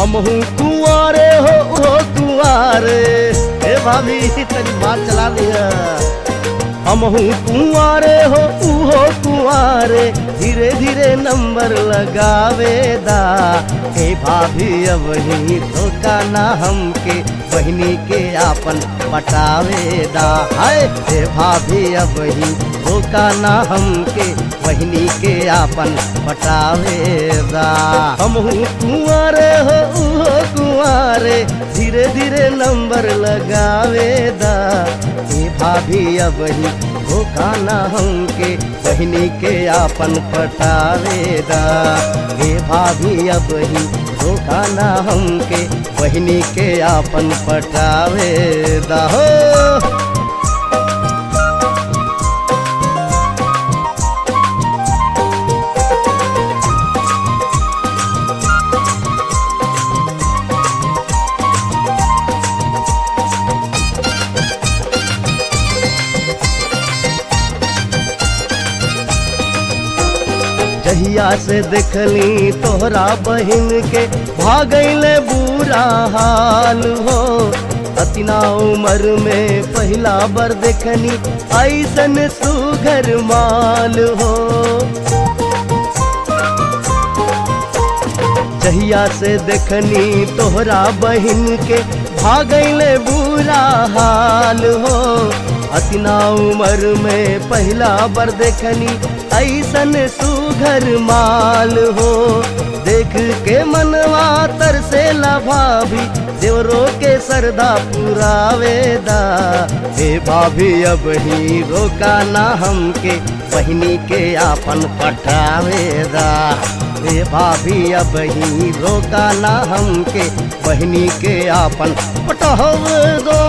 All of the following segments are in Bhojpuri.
हमहू कुआरे हो हो कुआरे हे भाभी तनी बात चला दिया हमहू कुआरे हो उहो कुआरे धीरे धीरे नंबर लगावे दा हे भाभी अब ही धोखा ना हमके बहनी के आपन पटावे दा हाय हे भाभी अब ही धोखा ना हमके बहनी के आपन पटावे दा हमहू कुआरे हो उहो कुआरे धीरे धीरे नंबर लगावे दा हे भाभी अब ही धोखा ना हमके बहनी के आपन पटावे दा हे भाभी अब ही धोखा ना हमके बहनी के आपन पटावे दा हो जहिया से देखली तोहरा बहिन के भागैले बुरा हाल हो अतिना उम्र में पहला बार देखनी ऐसन सुघर माल हो जहिया से देखनी तोहरा बहिन के भागैले बुरा हाल हो अतिना उम्र में पहला बार देखनी ऐसन सुघर माल हो देख के मनवा तर से भाभी देवरो के सरदा पुरावेदा हे भाभी अब ही रोका ना हमके बहनी के आपन पठावेदा हे भाभी अब ही रोका ना हमके बहनी के आपन पटहवेदा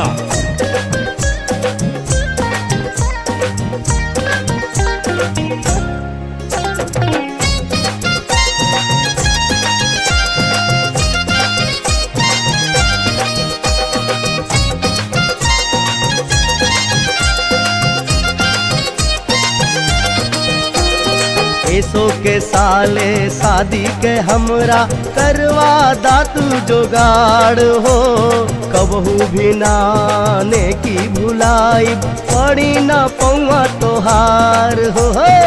ऐसो के साले शादी के हमरा करवा दातू जोगाड़ हो कबहू भी नाने की भुलाई पड़ी ना पौआ तोहार हो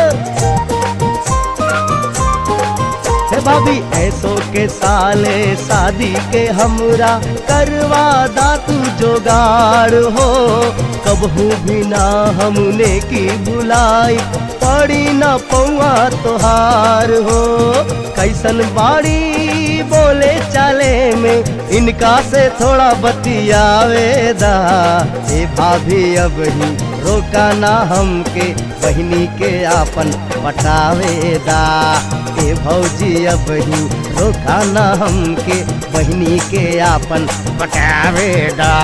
हे भाभी ऐसो के साले शादी के हमरा करवा दातू जोगाड़ हो कबहू भी ना हमने की बुलाई पड़ी न पौआ तोहार हो कैसन बाड़ी बोले चाले में इनका से थोड़ा बतियावेदा हे भाभी अब ही रोका ना हमके बहनी के आपन पटावेदा हे भौजी अब ही रोका ना हमके बहनी के आपन पटावेदा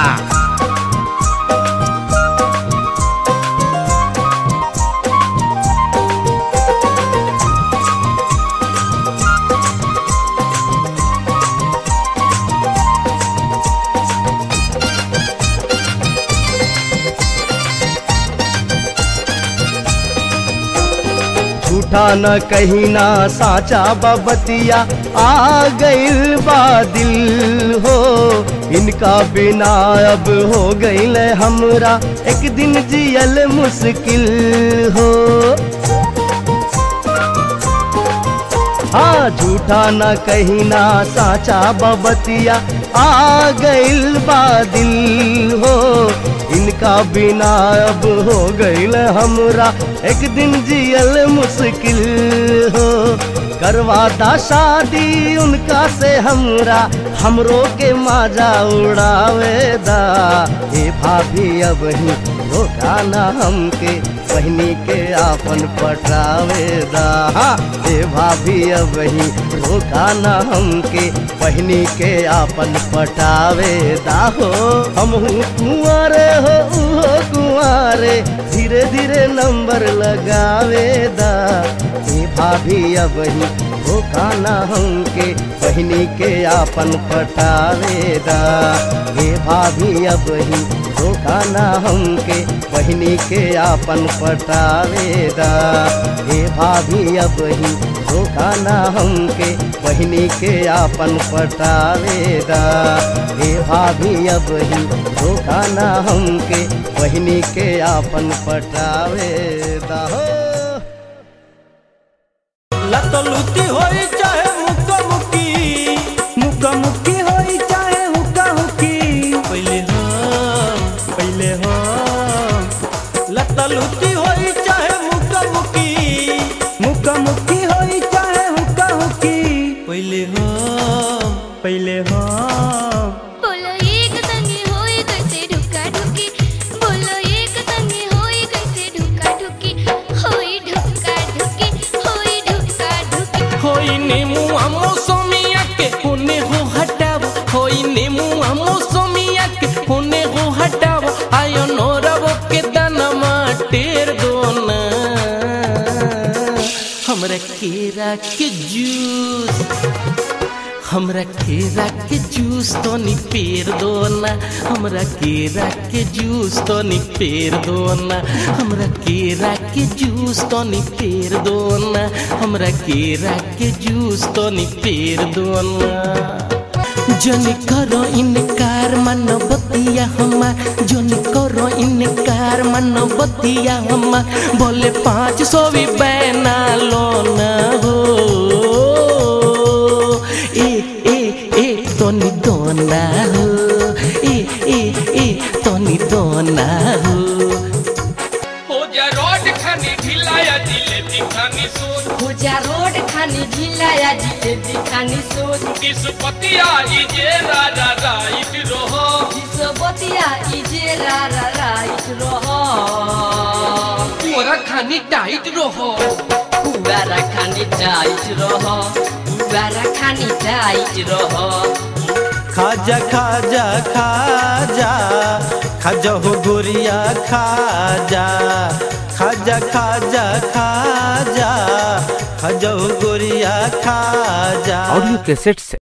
झूठा न कहीं ना साचा बबतिया आ गइल बा दिल हो इनका बिना अब हो गइल हमरा एक दिन जियल मुश्किल हो हाँ झूठा न कहीं ना साचा बबतिया आ गइल बा दिल हो इनका बिना अब हो गइल हमरा एक दिन जियल मुश्किल हो करवाता शादी उनका से हमरा हमरो के माजा उड़ावेदा हे भाभी अब ही धोखा ना हमके बहनी के आपन पटावेदा हाँ, हे भाभी अब ही धोखा ना हमके बहनी के आपन पटावेदा हो हम कुंवारे हो उहो कुंवारे धीरे धीरे नंबर लगावेदा हे भाभी अब ही धोखा ना हमके बहिनी के आपन पटावेदा हे भाभी अब ही धोखा ना हमके बहिनी के आपन पटावेदा हे भाभी अब ही धोखा ना हमके बहिनी के आपन पटावेदा हे भाभी अब ही धोखा ना हमके बहिनी के आपन पटावेदा हो लतलुती होई चाहे मुक्का मुक्की मुक्का मुक्की होई चाहे हुक्का हुक्की पहले हम पहले हम लतलुती होई चाहे मुक्का मुक्की मुक्का मुक्की होई चाहे हुक्का हुक्की पहले हम पहले हम बोलो एक संगे होई कैसे ढुका ढुकी बोलो एक संगे होई कैसे ढुका ढुकी होई ढुका ढुकी होई ढुका ढुकी होई नेमुआ मौसमिया के होने हो हटाव होई नेमुआ मौसमिया के होने हो हटाव आयो नोरव के दनमा टेर दोना हमरा केरा के जूस हमरा केरा के जूस तो नी पेर दो ना हमरा केरा के जूस तो नी पेर दो ना हमरा केरा के जूस तो नी पेर दो ना हमरा केरा के जूस तो नी पेर दो ना जन करो इनकार मन बतिया हमार जन करो इनकार मन बतिया हमार बोले पाँच सौ भी बैना लो ना हो ए ए ए तोनी दोना हो ए ए ए तोनी दोना हो हो जा रोड खानी ढिलाया दिले दिखानी सोच पूजा रोड खानी ढिलाया जिले दिखानी सोच किसपतिया इजे राजा राइट रहो विश्वबतिया इजे रा रा राइट रह तोरा खानी टाइट रहो पुवारा खानी टाइट रह पुवारा खानी टाइट रह खाजा खाजा खाजा खाजा हो गोरिया खाजा खाजा खाजा खाजा खाजा हो गोरिया खाजा ऑडियो कैसेट से